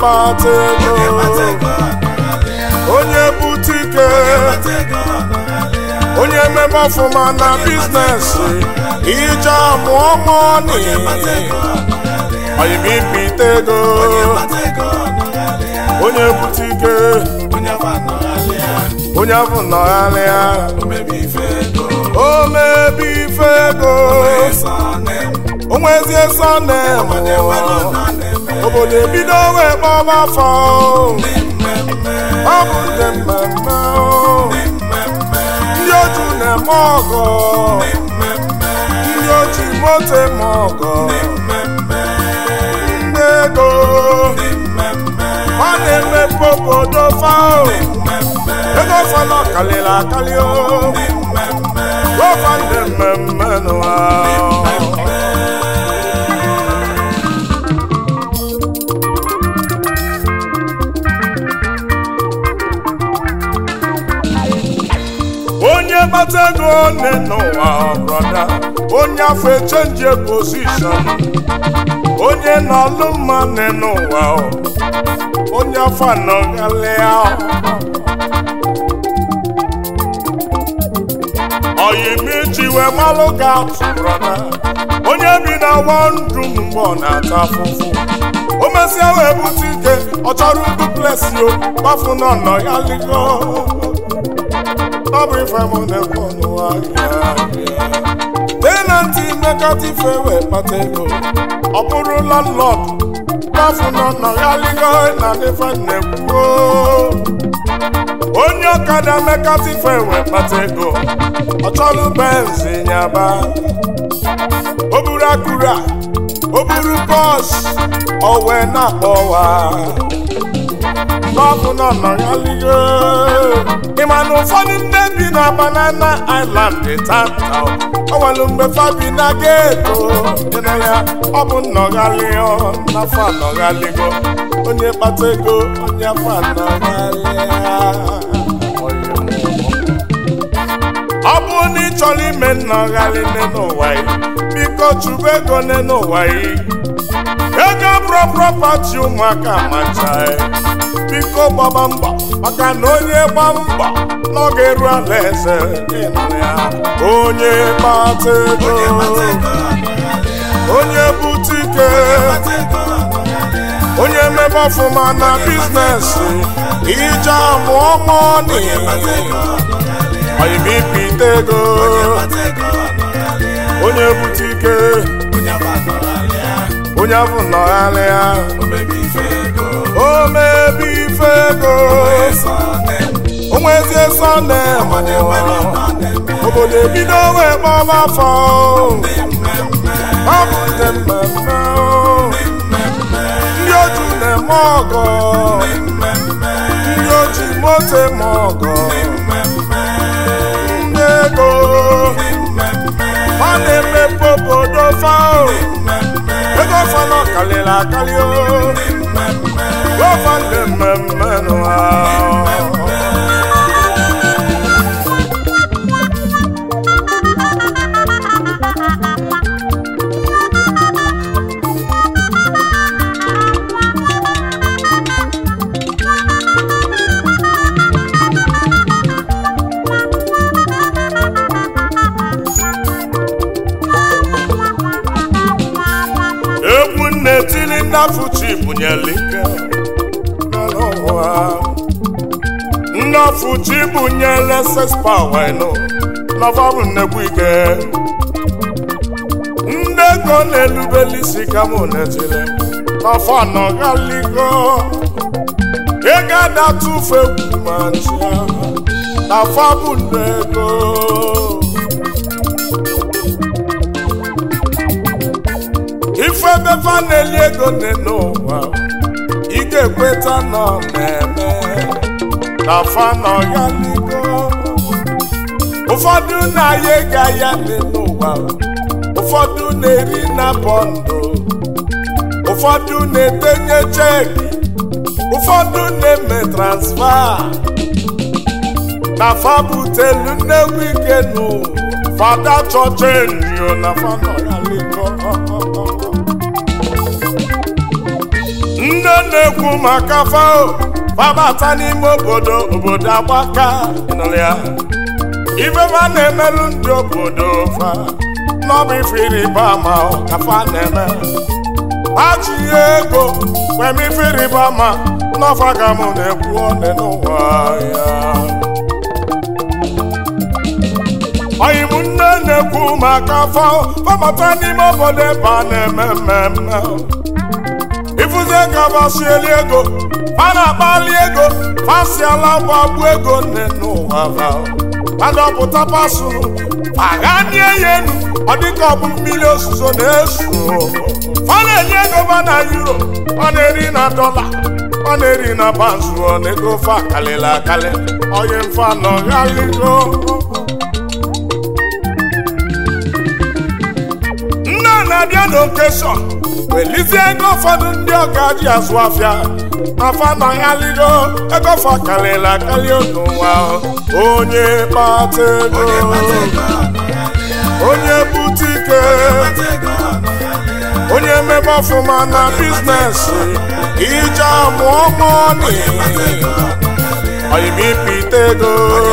kpata ego onye bute ike onye mmemme ọfụma na biznes ije amụọ mọni oyimipite ego onye bute ike onye bụ nọgharịa o mebi ife ego onwezie sọne obodo ebido wee kpọba afọ ọ bụ ndị mmemme ndị oju na-eme ọgọ ndị oji moto eme ọgọ ndị ego ọ na-emepe obodo fao ego fọlọ kalịrị akali o gọva ndị mmemme n'ụwa onye kpata ego nne n'ụwa brọda onye afọ echenji pozishọn onye n'ọlụ mma nne n'ụwa onye afọ anọghalịa oyimichi wee malụ ga brọda onye bi na wọndụ mgbe ọ na-ata afụfụ o mesịa wee bute ike ọ chọrọ duplesi o gbafu n'ọnọ ya ligo ọ bụ ife mụ na-ekwu n'ụwa tenanti mekatife wee kpata ego ọ bụrụ landlord gbafu n'ọnọ ya ligo na ife na-ekwu onye ọkada mekatife wee kpata ego ọ chọrọ benzi nyaba o buru akura o buru bọs o wee na-akpọwa n'ọkụ nọ nọ ya ligo ị ma na ụfọdụ ndị bi na banana island dị tata o nwere mgbe fabi na geto ịnara ọ bụ nnọghalịọ n'afọ anọghaligo onye kpata ego onye afọ anọghalịa ọ bụrụ na ị chọrọ ime nnọghalị n'ụwa yi biko chụba ego n'ụwa yi ego bụrụ propati ụmụaka macha biko gbaba mbọ maka na onye gba mbọ n'oge eru ala eze onye kpata ego onye bute ike onye mmebe ọfụma na biznes ije amụọ mọni oyimipite ego onye bute ike onye bụ nnọgharịa o mebi ife ego onwezie sọne obodo ebido wee kpọba afọ ọ bụ ndị mmemme ndị oju na-eme ọgọ ndị oji moto eme ọgọ ndị ego ọ na-emepe obodo fao ego fọlọ kalịrị akali o gọva ndị mmemme n'ụwa egwu na-etili nnafuchi bunyere ike n'ụwa nnafuchi bunyere sespawino n'ọfa bụ nnekwu ike ndị ego na-elubeli isi ka mụ netiri n'ọfa nọgaligo ego adatụfe egwu ma nchia n'afa bụ ndị ego ife ebefa na-eli ego nne n'ụwa ị ga-ekweta nọ na-eme na fanọ ya ligo ụfọdụ na-aya ego ahịa nne n'ụwa ụfọdụ na-eri na bọndụ ụfọdụ na-edenye cheki ụfọdụ na-eme transfa na fabutelu nnegwu ike nụ fada chọchenjio na fanọ ya ligo nne na-ekwu maka fao fabata n'ime obodo obodo agbaka ịnụrụ ya ife fa na-emelụ ndị obodo fa n'ọbụ ife ịrịba ama ka fa na-eme pachi ego kwem ife ịrịba ama n'ọfa ka mụ na-ekwu ọnụ n'ụwa ya ọyị m nne na-ekwu maka fọ fọbata n'ime obodo ebe a na-eme mmemme ịfụzie ka fasieli ego fa na-akpali ego fasiala gbagbu ego nne n'ụwa fa adọpụta pasụrụ aghanie ya enu ọ dịka ọ bụ mmiri ozuzo na-eso ọ na-enye ego ba na euro ọ na-eri na dọla ọ na-eri na banzu ọ na-ego fa akalịla akalị onye mfa nọ ghaligo nne na-abịa n'okeshọn welizie ego ụfọdụ ndị ọga ji azụ afịa afa nọ ghaligo ego fa akalịla akali n'ụwa onye kpata ego onye bute ike onye mebe ọfụma na biznes ije amụọ mọni oyimipite ego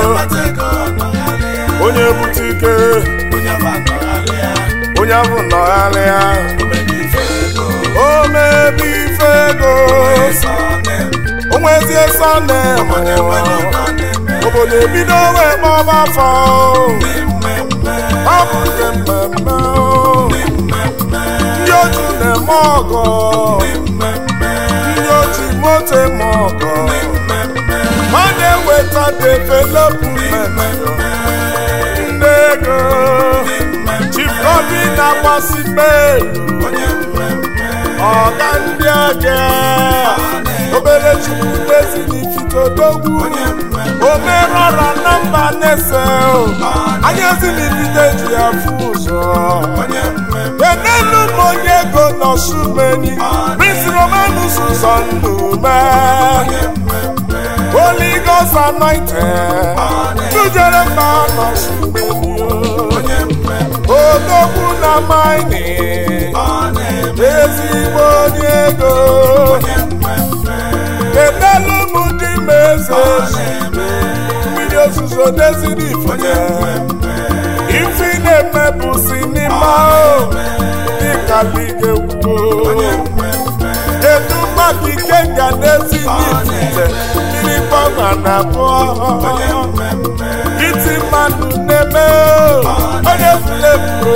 onye bute ike onye bụ nọgharịa o mebe ife ego onwezie sọne obodo ebido wee kpọba afọ ọ bụ nke mmemme ndị oji na-eme ọgọ ndị oji moto eme ọgọ ma na-eweta development ndị ego chikobi na-agbasi melu ọga ndị ọga obere chukwu dezinifitodogwu omerọra na mba na-ese anya ezinifite ji ya fụ ụzọ enelu m onye ego nọsumeni prince romanus ụzọ nnume Holy Ghost anointed tujere mba nọsumeni odogwu na maini ezigbo onye ego enelu m dị m eze mmiri ozuzo deziri ifite ife na-eme bụ sinima dịka ligewuo edu maka ike nga n'ezi n'ifite mmiri gbanwa na abụọ iti mmadụ na-eme onye fulefu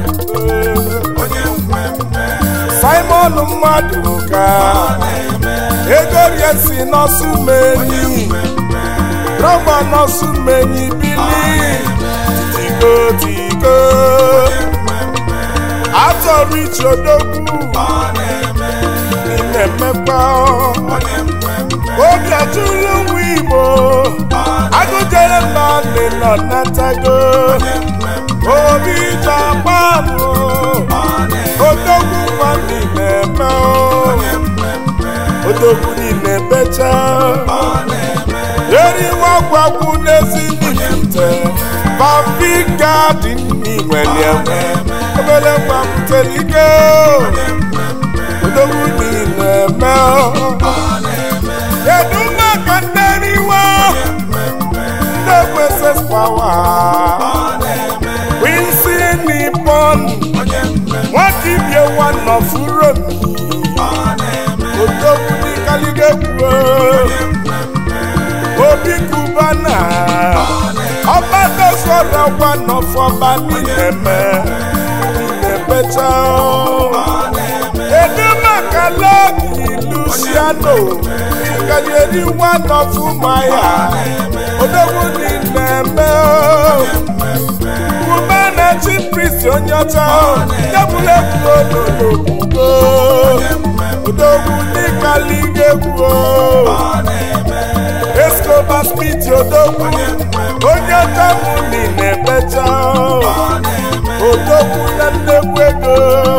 simon mmadụ ka ego rie si n'ọsụmenyi rọba n'ọsụmenyi bili tigo tigo atọrọ ichi odogwu na-emekpa obi ajụrụ nwa igbo agụjere mba ndị nọ natago obi japanụ odogwu nwa niile eme odogwu niile becha eriwe ọgwagwu n'ezi nifite bambi gadin n'inwere enwe obere nwa butere ike odogwu niile eme kedu maka nderiwe ndị kwesịs pawa winsi nipon nwata ibie nwanọ furo odogwu n'ikaligegwuo obi kubana ọbadozoro nwanọ fọba n'ineme inebecha kedu maka lọki luciano ikalieri one of maya odogwu n'ineme kubana chief priest onye ọcha tebụlụ egwugo odogwu n'ikaligegwuo escobar smith odogwu onye tamụ niile becha odogwu na nnekwu ego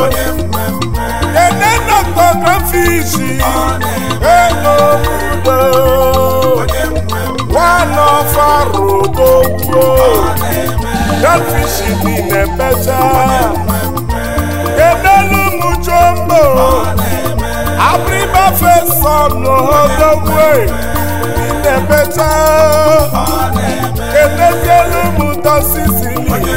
ene dọkọgrafishi ego udo nwanọfarụ odogwu galfishi niile becha edelu m jombo abriba fes son odogwe na-ebecha emezielu m ụtọ sisili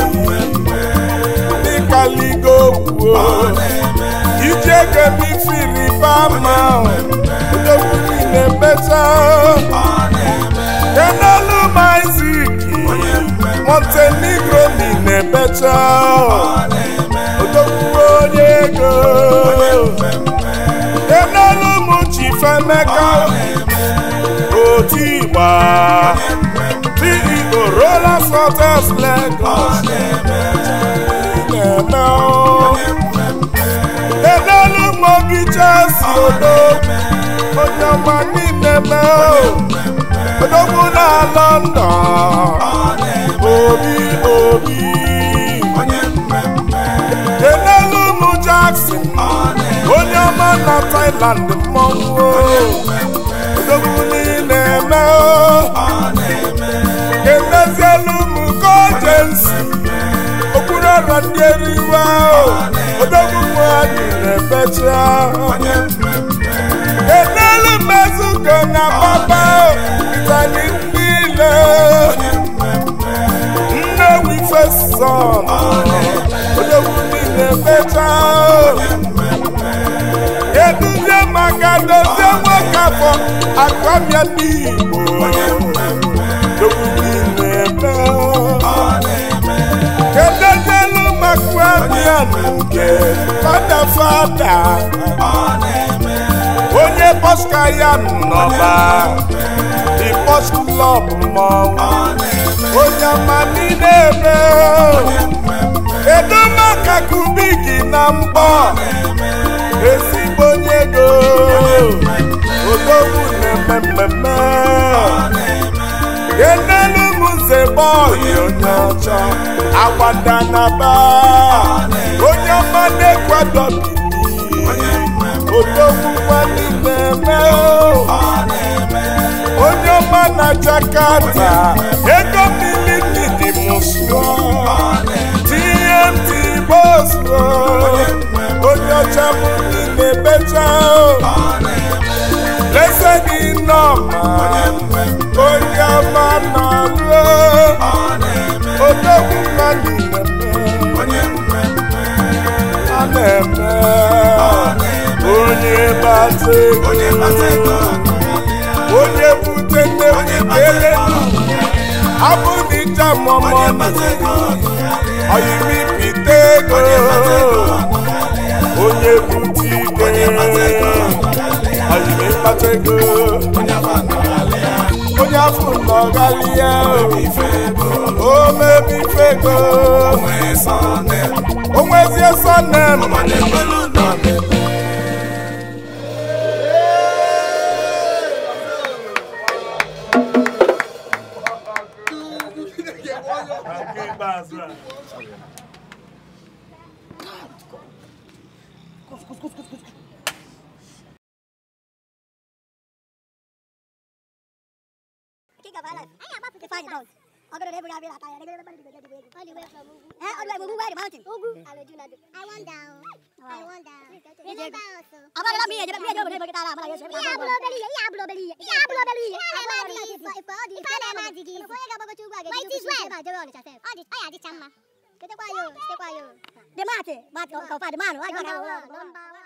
dịka ligo kwuo ije gebifiri bama odogwu na-ebecha enelu maiziki montenegro na-ebecha odogwu onye ego enelu m chifemeka otigba ceo rollers hotels lagos na-eme enelu m obi chesi odo onye ọma niile mee odogwu na london obi obi enelu m jackson onye ọma na thailand mmọnwụ odogwu niile eme emezielu m kojensi okpuru ọrọ ndị eriwe odogwu nwanyị na-ebecha enelu m ezugo na papa itali niile nnewi feson odogwu niile becha eduzie maka dozie nwoke afọ akwamia n'igbo odogwu niile ebe kedezielu maka abịa nke fada fada onye bọska ya nọba di bọs klọb mmọnwụ onye ọma niile ebe kedu maka kubiki na mbọ ezigbo onye ego odogwu na-eme mmemme enelu m nze bọyị onye ọcha agbada na ba onye ọma na-ekwado odogwu nwanne na-eme onye ọma na jakarta ego miliki dị mụsụọ tmt bosro onye ọcha m niile becha lese gị nọma onye ọma na-alụ odogwu mmadụ na-eme a na-eme onye bata ego onye bute nne ele abụ n'ịja mọmọ oyimipite ego onye bute ike oyimipata ego onye afọ nọgali ya o mebife ego onwezie sonem King of my life. To find it out. I'm gonna never get out. I'm gonna never get out. All the way from Ugu. Eh, all the way from Ugu, where the mountain? Ugu. I will do not do. I want down. I want down. Remember also. I'm gonna me. I'm gonna never get out. I'm gonna get out. Yeah, blow belly. Yeah, blow belly. Yeah, blow belly. Yeah, magic. For for all these. For magic. For you go to work. Might is well. They will just say. Oh, this. Oh, yeah, this chama. Kete kwa yo. Kete kwa yo. The mate. Mate. Kau fa the man. Number one. Number one.